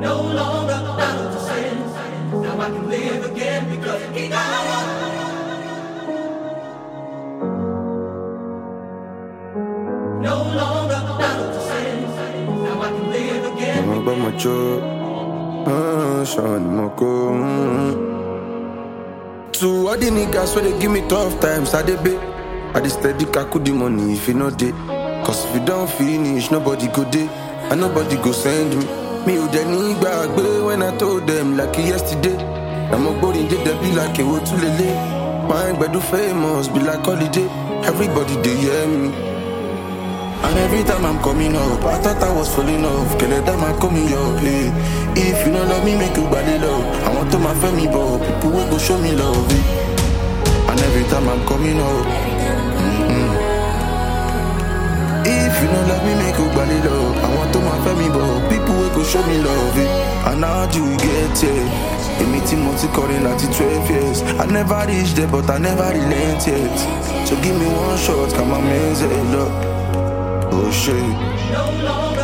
No longer bound to sin. Now I can live again because he died. No longer bound to sin. Now I can live again. I'ma buy my job. Uh, shawty, my go. Mm. To all the niggas where they give me tough times, I dey bait. I dey steady kaku the money if you know day. Cause if you don't finish, nobody go day. And nobody go send me. Me who they need back, when I told them like yesterday. I'm a body did they be like a wo to lele. My do famous, be like holiday. Everybody they hear me. And every time I'm coming up, I thought I was falling off. Kill it, I'm coming up. Hey. If you don't love me, make you body love. I want to my family, but people will go show me love. eh. And every time I'm coming up. mm-mm. If you don't love me, make you body love. I want to my family, but people will go show me love. eh. And how do we get here? A meeting multi calling at 12 years. I never reached there, but I never relent yet. So give me one shot, come on, man, say love. Oh shit. No longer